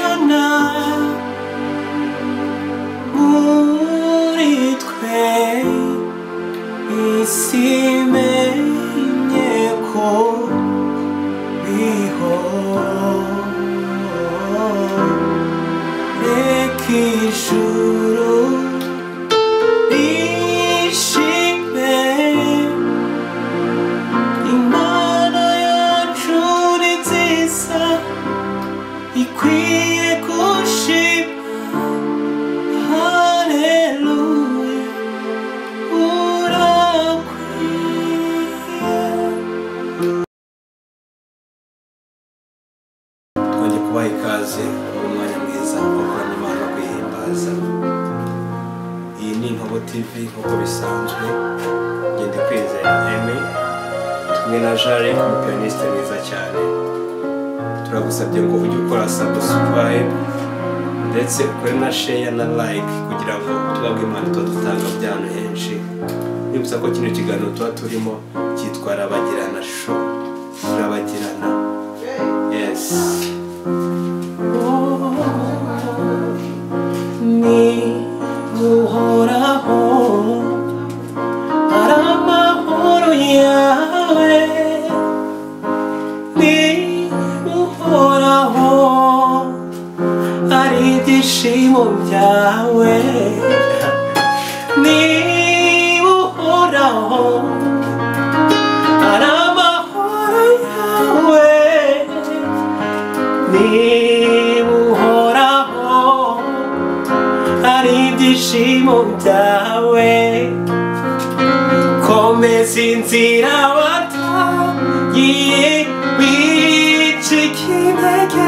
Abakirana muri twe isi imenye ko bihoreka ijuru rishime imana yacu ni nziza ikwiye gushima Hallelujah. Twajya kubaha ikaze mu mwanya mwiza wo gukorana Imana kwihimbaza. Iyi ni Inkobo TV nk'uko bisanzwe, ngende kwizera Aimé, kumwe na Jare umupiyaniste mwiza cyane. Turagusabye ngo ujye ukora subscribe ndetse ukore na share na like kugira ngo ubutumwa bw'Imana tuba dutanga buri ahantu henshi nibutsa ko kino kiganiro tuba turimo cyitwa rabagirana sho rabagirana yes ni uhoraho ari amahoro yawe ni uhoraho ari ibyishimo byawe niba uhoraho ari amahoro yawe niba uhoraho ari ibyishimo byawe komeza inzira watagiye wica ikinege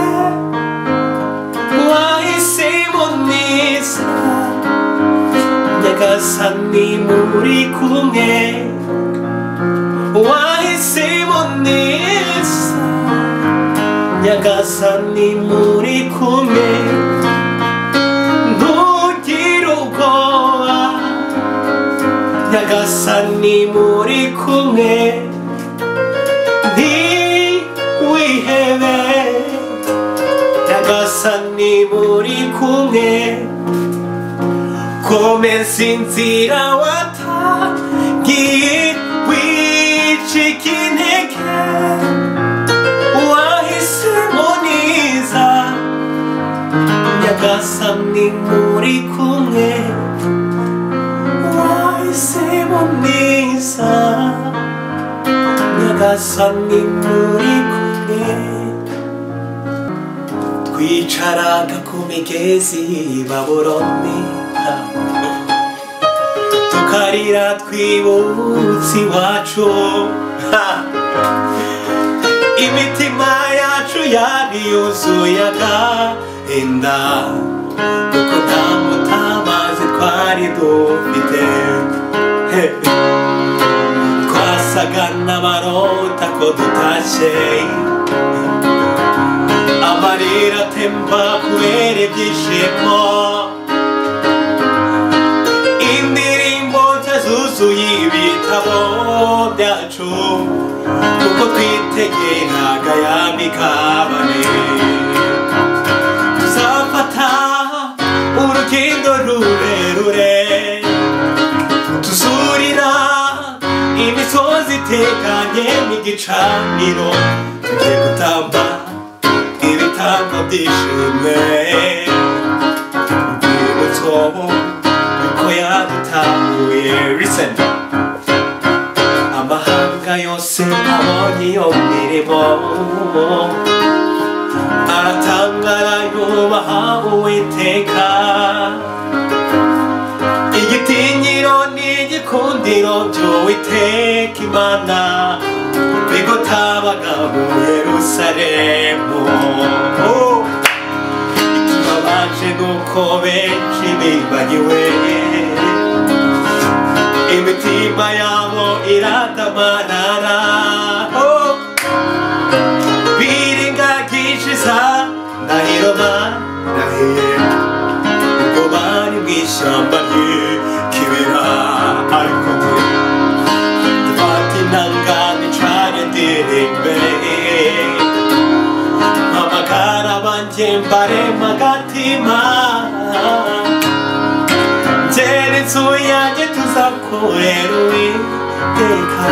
wahisemo neza nyagasani muri kumwe wahisemo neza nyagasani muri kumwe ntugire ubwoba nyagasani muri kumwe ntiwihebe nyagasani muri kumwe komeza inzira watagiye wicika intege wahisemo neza nyagasani muri kumwe wahisemo neza nyagasani muri kumwe twicaraga ku migezi y'i baburoni tukarira twibutse iwacu ha! imitima yacu yari yuzuye agahinda kuko nta mutabazi twari dufite He! twasaga n'abarota ko dutashye amarira atemba kubera ibyishimo indirimbo nshya zuzuye ibitabo byacu kuko twitegeraga ya mikabane tuzafata urugendo rurerure tuzurira imisozi itekanye n'igicaniro tugiye gutamba ibitambo by'ishimwe urwibutso uko yadutahuye listen amahanga yose abonye iyo mirimo aratangara yubaha uwiteka igitinyiro n'igikundiro by'uwiteka imana bigotabaga mu yerusalemu Oh! ikibabaje nuko benshi bibagiwe imitima yabo iradamarara Oh! biringagije za ndahiro barahiye ubwo bari mu ishyamba ry'ikibera ariko twe dufata intangane cane ndere imbere amagara banjye mbarema agatima ngera inzu yanjye tuzakorera uwiteka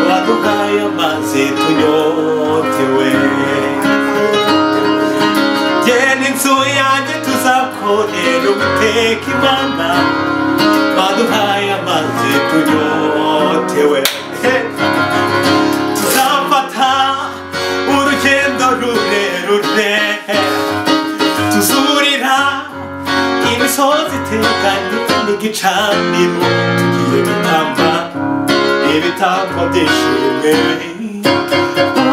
waduhaye amazi tunyotewe ngera inzu yanjye tuzakorera uwiteka imana waduhaye amazi tunyotewe Hey! tuzafata urugendo rurerure tuzurira imisozi iteganye n'igicaniro tugiye gutamba ibitambo byishimwe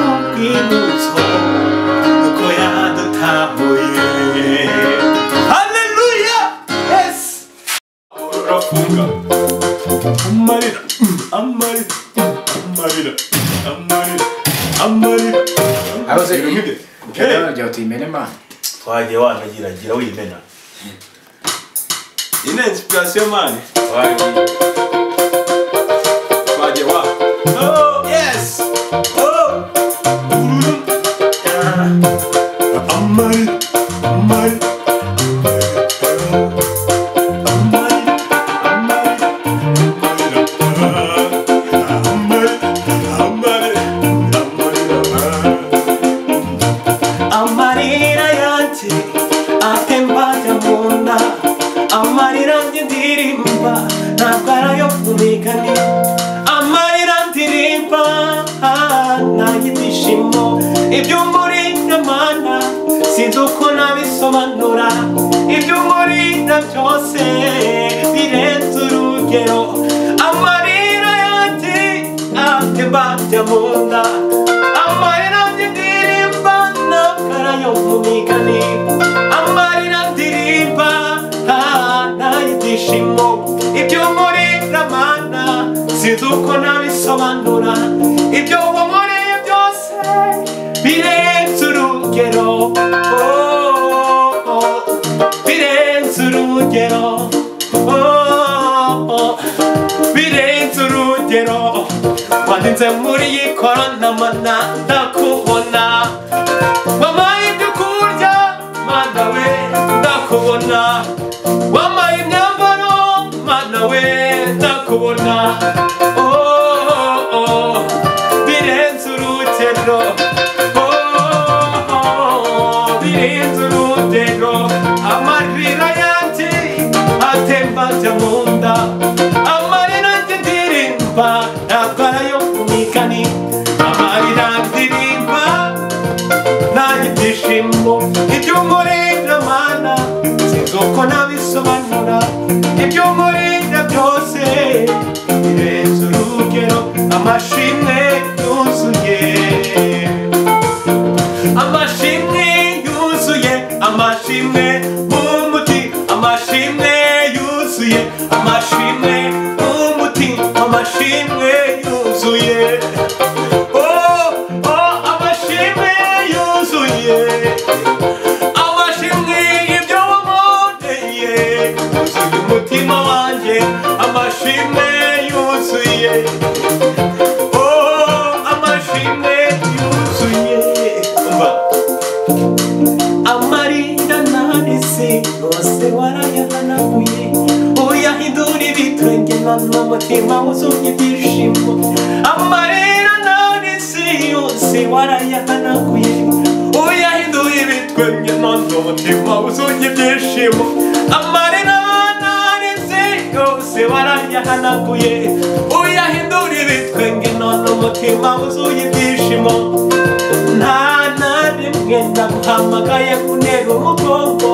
ubwibutso uko yadutahuye haleluya yesi urafunga amarira amarira amarira amarira amarira Abaze Nk'ibyo. Rero nagira uti imenema. twagiye wanagiragira wimena ine inspiration mani twagiye wa Oh, yes! Oh! Mm. Ah. Amarira, amarira, amarira, amarira, amarira, amarira. amarira yanjye atembaga mu nda amarira ndirimba ntabwo arayo kumigani amarira ndirimba ntange ibyishimo iby'umuri n'amana sinzi uko nabisobanura iby'umuri na byose birenze urugero amarira yanjye atembaga mu nda amarira ndirimba n'akara yo mu migani amarira ndirimba ntayibyishimo ibyo muri ramana sinzi uko nabisobanura ibyo muri byose birenze urugero oh, oh, birenze urugero oh, oh, birenze urugero wanditse muri iyi korona mana ndakubona wampaye ibyo kurya mana we ndakubona wampaye imyambaro mana we ndakubona Oh, oh, oh, birenze urugero Oh, oh, oh, birenze urugero amarira yanjye atemba ajya mu nda amarira yanjye ndirimba ntabwo arayo kumikani amarira ndirimba ntayo ibyishimo iby'umurira mana sinzi uko nabisobanura iby'umurira byose birenze urugero amashimwe yuzuye amashimwe yuzuye amashimwe nk'umuti amashimwe yuzuye amashimwe nk'umuti amashimwe yuzuye Oh, oh, amashimwe yuzuye amashimwe ibyo waboneye yuzuye umutima wanjye amashimwe yuzuye Oh, amashimwe yuzuye Umva. amarira nahise yose warayahanaguye uyahindura ibitwenge none umutima wuzumye ibyishimo amarira nahise yose warayahanaguye uyahindura ibitwenge none umutima wuzumye ibyishimo amarira nahise yose warayahanaguye uyahindura ibitwenge none umutima wuzuye ibyishimo nta na rimwe ndaguhamagaye kunera umugongo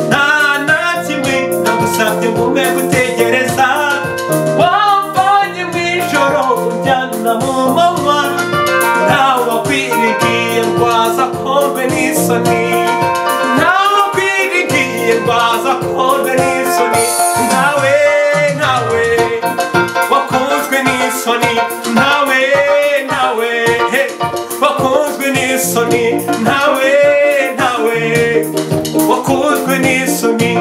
nta na kimwe ndagusabye ngume gutegereza wamvanye mu ijoro ujyana mu manywa ntawe wakwirigiye ngwaza kombe n'isoni ntawe wakwirigiye ngwaza kombe n'isoni ntawe ntawe wakunzwe n'isoni ntawe ntawe he, wakunzwe n'isoni ntawe ntawe wakunzwe n'isoni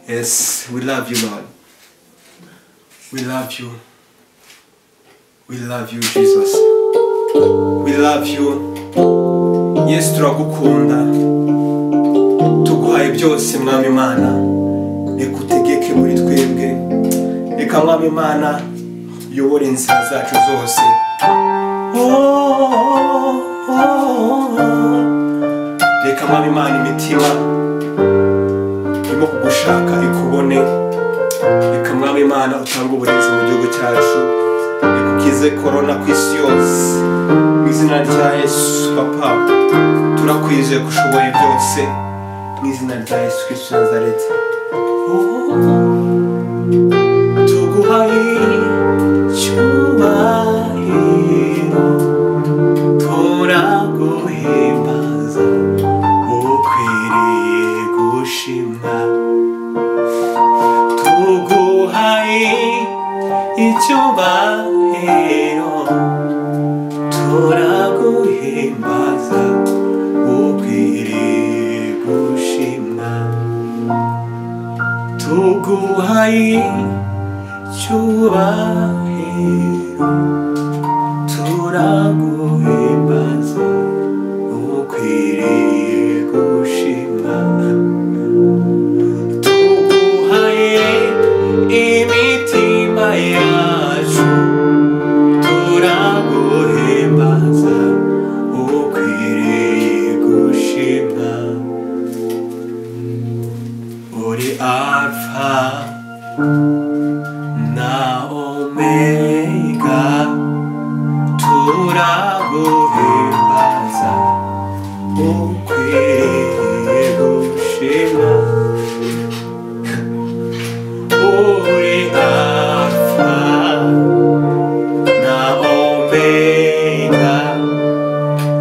Yes, we love you, Lord. We love you. We love you, Jesus. We love you. Yesu turagukunda. Tuguhaye byose mwami Imana. Nikutegeke muri twebwe. Reka mwami Imana uyobore inzira zacu zose. Oh, oh, oh, oh. Reka mwami Imana imitima turimo kugushaka ikubone reka mwami imana utanga uburinzi mu gihugu cyacu ikukize korona ku isi yose mu izina rya yesu papa turakwizeye ko ushoboye byose mu izina rya yesu kirisitu nazareti tuguhaye icyubahiro turaguhimbaza ukwiriye gushimwa tuguhaye icyubahiro turaguhimbaza ukwiriye gushimwa tuguhaye icyubahiro turaguhimbaza ukwiriye gushima tuguhaye imitima yacu turaguhimbaza ukwiriye gushima uri alfa na omega turaguhimbaza ukwiriye gushima uri alfa na omega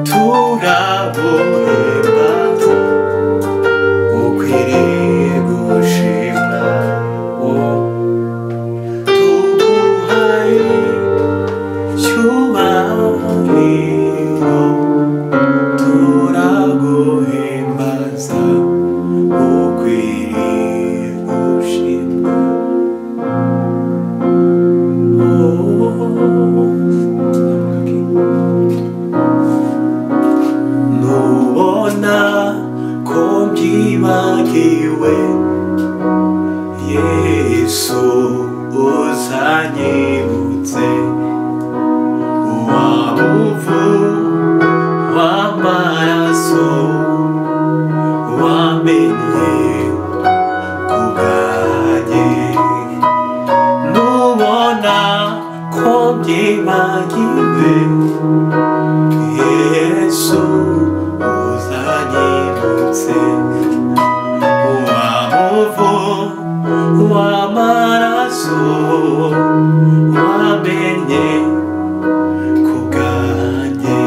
turaguhimbaza ukwiriye gushima tuguhaye cyubahiro turaguhimbaza ukwiriye gushimwa nubona ko mbyibagiwe yesu uzanyibutse wabuvu w'amaraso wamenye kubwanjye nubona ko byibagiwe yesu uzanyibutse wamuvu w'amaraso wamenye kubwanjye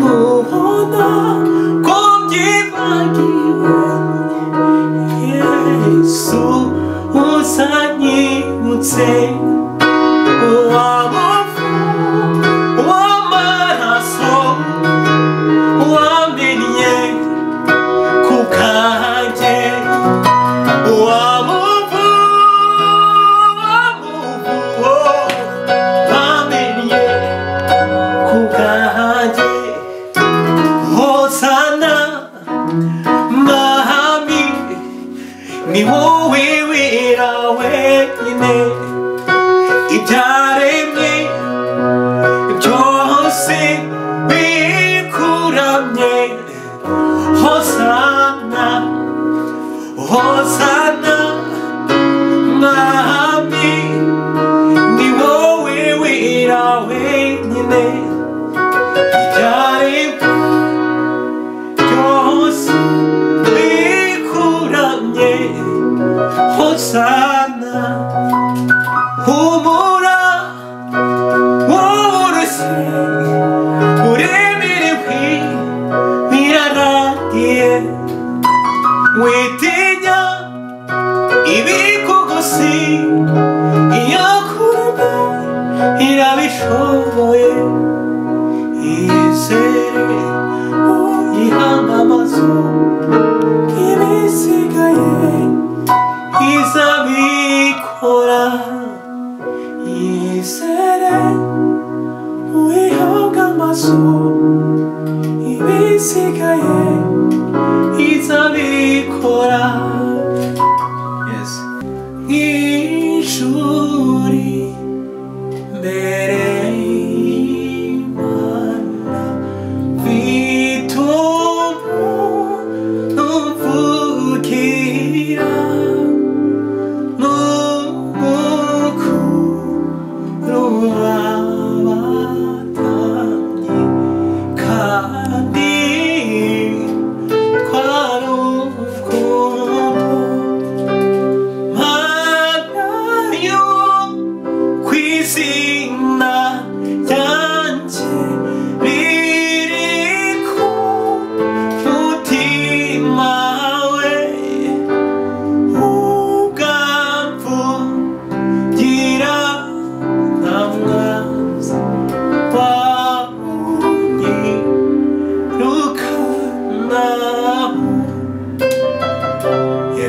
mubona ko byibagiwe yesu uzanyibutse uwamufu w'amaraso wamennye ku kanjye uwamufu wamufu wamennye ku kanjye Hosana Mahami ni wowe wera wenyine ibyaremwe byose bikuramye Hosana Hosana Mahami ni wowe wera wenyine ibyaremwe byose bikuramye hosana humura woroshye uremerewe birarangiye witinya ibikugusi iyo kuruma irabishoboye yizere uyihanga amazu y'ibisigaye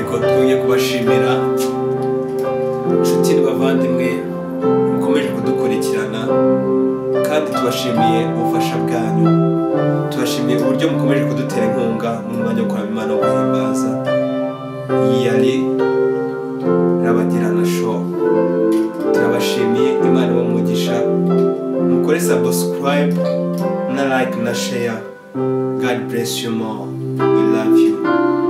kubashimira inshuti n'abavandimwe mukomeje kudukurikirana kandi tubashimiye ubufasha bwanyu tubashimiye uburyo mukomeje kudutera inkunga mu mwanya wo kuramya imana wo guhimbaza iyi yari rabagirana show turabashimiye imana y'umugisha mukore subscribe na like na share god bless you more we love you